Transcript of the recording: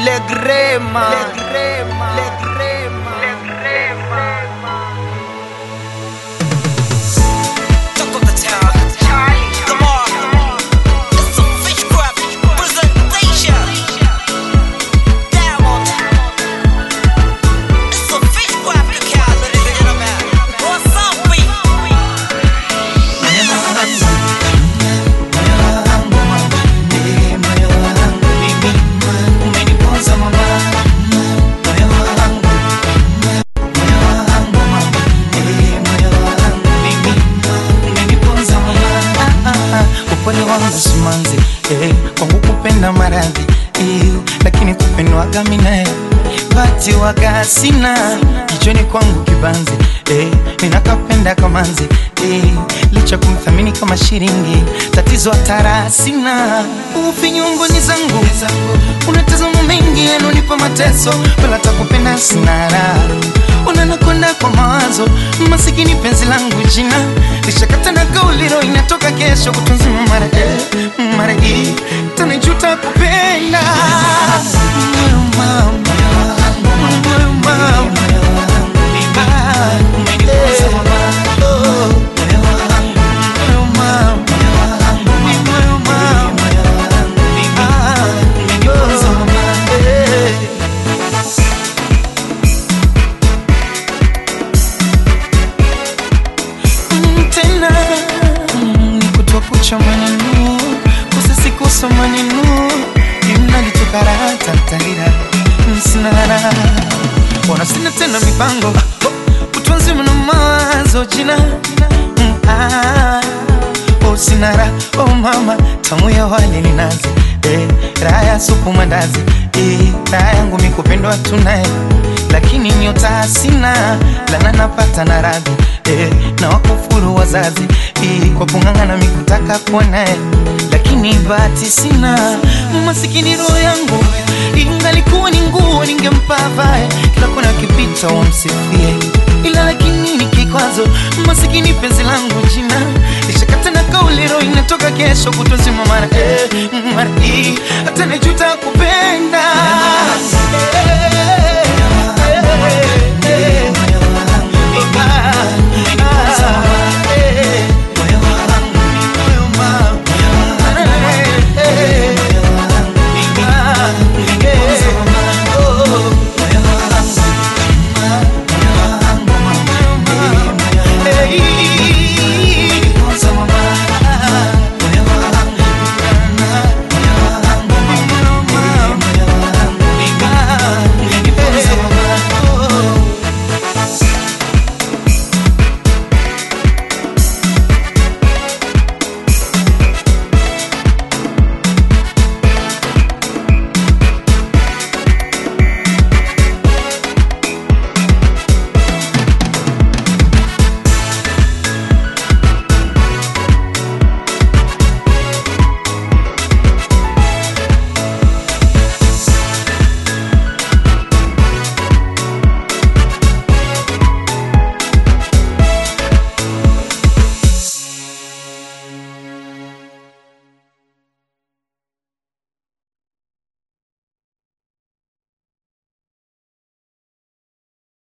Le Grema, Le Grema, Le Grema, Le Grema. Talk of the town. Come on. It's a fish crab presentation. Diamond. It's a fish crab account, ladies and gentlemen. What's up, we? upole wangu simanzi eh, kwangu kupenda maradhi eh, lakini kupendwaga minae bati waga sina kichwani kwangu kibanzi eh, ninakapenda kamanzi eh, licha kumthamini kama shiringi tatizo hatara sina ufinyungoni zangu unatazama mengi yanonipa mateso wala takupenda sina raha unanakonda kwa mawazo masikini penzi langu jina lishakata na kauliro inatoka kesho kutunzima mara eh, mara hii tanijuta kupenda Moyo mama, moyo mama. Ah, eh, oh, moyo mama, moyo mama. Ah, oh, eh. Mm, tena mm, ni kutoa kucha maneno kusasikosa maneno imnalitokaratatalira msinara wana sina tena mipango utunzi mna mawazo jina Mm, ah, oh sinara oh mama tamu ya wale ni nazi eh, raha ya supu mandazi eh, raha yangu mikupendwa tunaye lakini nyota sina lana napata na radhi eh, na wakufuru wazazi eh, kwa kung'ang'ana mikutaka kuwa naye lakini bahati sina masikini roho yangu ingalikuwa ni nguo ningempa vae kila kona kipita wamsifie ila lakini ni kikwazo masikini penzi langu jina lishakata na kauliro inatoka kesho kutozima mara eh, mara hii hata najuta kupenda